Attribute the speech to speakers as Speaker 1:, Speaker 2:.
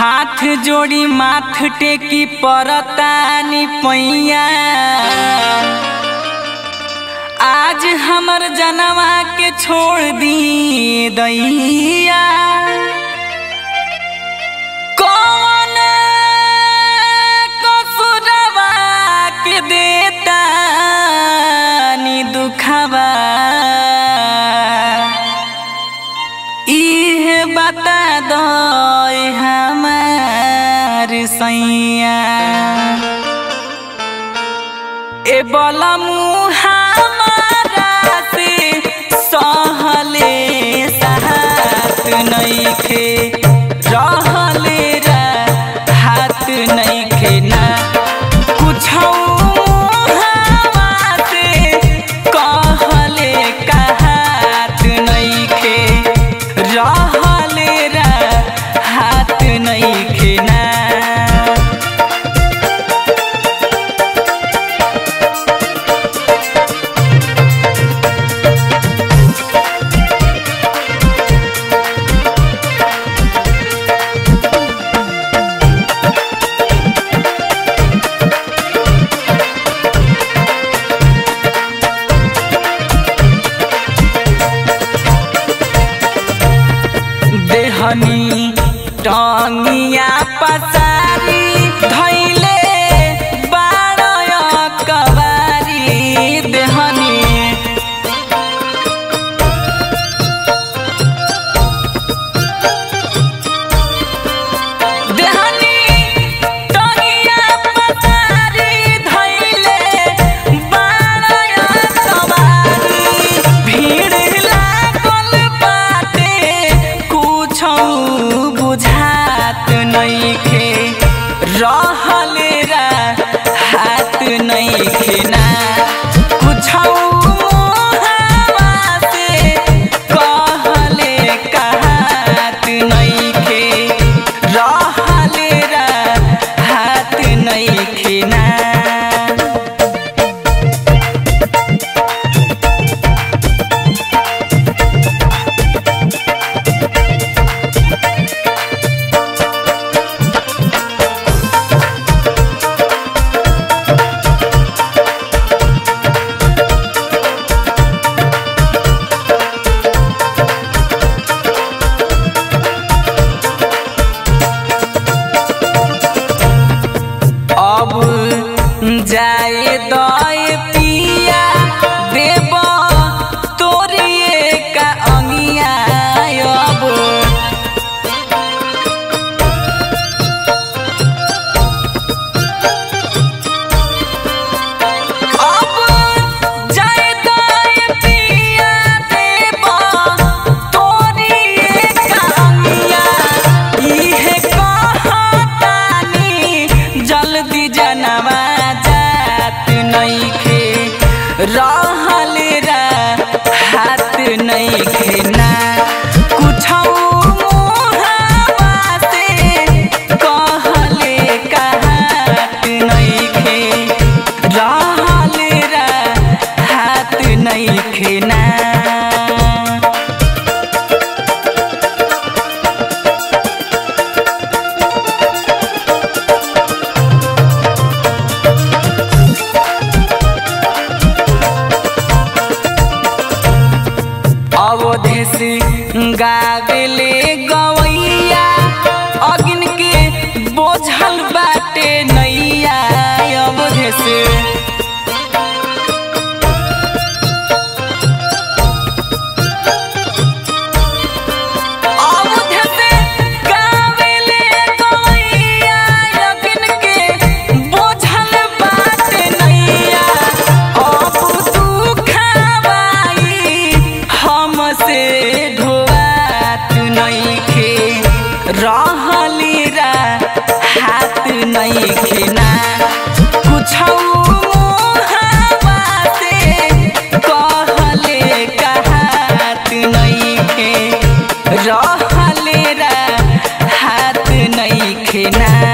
Speaker 1: हाथ जोड़ी माथ टेकी परतानी पैया आज हमर जनवा के छोड़ दी दैया कौन कसुरवा के देता नी दुखवा इहे बता दो हमार सैया ए बलमु हमारा से सहले साथ नइखे रहले रा हाथ नइखे ना कुछौ हवा से कहले कहात नइखे रहले रा हाथ नइखे ना देहनी टंगिया पसारी धैले बारय कबारी देहनी देहनी टंगिया पसारी धैले बारय कबारी भीड़ लागल बाटे कुछौ बुझात नइखे रहले रा हाथ नइखे ना कुछौ मुहावा से कहले कहात नइखे रहले रा हाथ नइखे ना अब जाए दय पिया देव तोरिए का अंगिया अब अब जाए दय पिया देव तोरिए का अंगिया इहे कहतानी जल्दी जनवा जात नइखे रहले रा हाथ नइखे ना कुछौ मुहावा से कहले कहात नइखे रहले रा हाथ नइखे ना अवधेश गावेले गवैया अगिन के बोझल बाटे नैया अवधेश अवधेश गावेले गवैया अगिन के बोझल बाटे नैया अब दुखाबाई हमसे ढोआत नइखे रहली रा हाथ नइखे ना कुछौ मुहावा से कहले कहात नइखे रहले रा हाथ नइखे ना